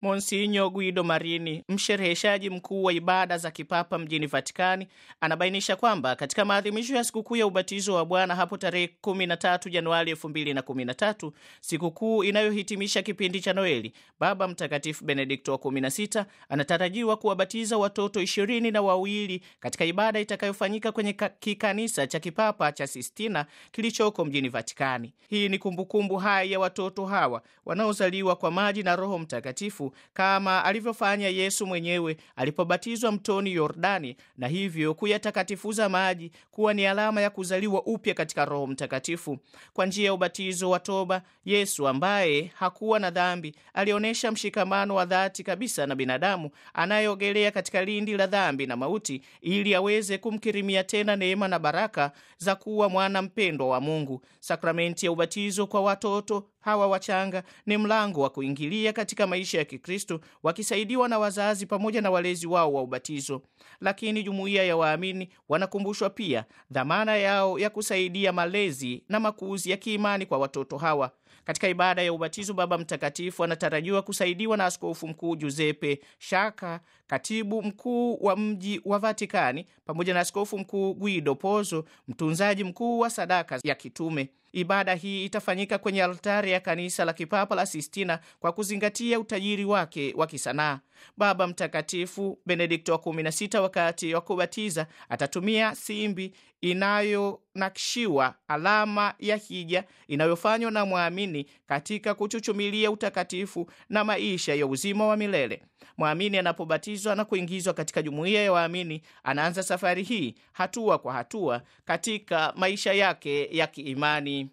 Monsinyo Guido Marini, mshereheshaji mkuu wa ibada za kipapa mjini Vatikani, anabainisha kwamba katika maadhimisho ya sikukuu ya ubatizo wa Bwana hapo tarehe 13 Januari 2013, sikukuu inayohitimisha kipindi cha Noeli, Baba Mtakatifu Benedikto wa 16 anatarajiwa kuwabatiza watoto ishirini na wawili katika ibada itakayofanyika kwenye kikanisa cha kipapa cha Sistina kilichoko mjini Vatikani. Hii ni kumbukumbu hai ya watoto hawa wanaozaliwa kwa maji na Roho Mtakatifu kama alivyofanya Yesu mwenyewe alipobatizwa mtoni Yordani, na hivyo kuyatakatifuza maji kuwa ni alama ya kuzaliwa upya katika Roho Mtakatifu. Kwa njia ya ubatizo wa toba, Yesu ambaye hakuwa na dhambi alionyesha mshikamano wa dhati kabisa na binadamu anayeogelea katika lindi la dhambi na mauti, ili aweze kumkirimia tena neema na baraka za kuwa mwana mpendwa wa Mungu. Sakramenti ya ubatizo kwa watoto hawa wachanga ni mlango wa kuingilia katika maisha ya Kikristo wakisaidiwa na wazazi pamoja na walezi wao wa ubatizo. Lakini jumuiya ya waamini wanakumbushwa pia dhamana yao ya kusaidia malezi na makuzi ya kiimani kwa watoto hawa. Katika ibada ya ubatizo, Baba Mtakatifu anatarajiwa kusaidiwa na Askofu Mkuu Giuseppe Shaka, katibu mkuu wa mji wa Vatikani, pamoja na Askofu Mkuu Guido Pozo, mtunzaji mkuu wa sadaka ya kitume. Ibada hii itafanyika kwenye altari ya kanisa la kipapa la Sistina kwa kuzingatia utajiri wake wa kisanaa. Baba Mtakatifu Benedikto wa 16 wakati wa kubatiza atatumia simbi inayonakshiwa alama ya hija inayofanywa na mwamini katika kuchuchumilia utakatifu na maisha ya uzima wa milele. Mwamini anapobatizwa na kuingizwa katika jumuiya ya waamini, anaanza safari hii hatua kwa hatua katika maisha yake ya kiimani.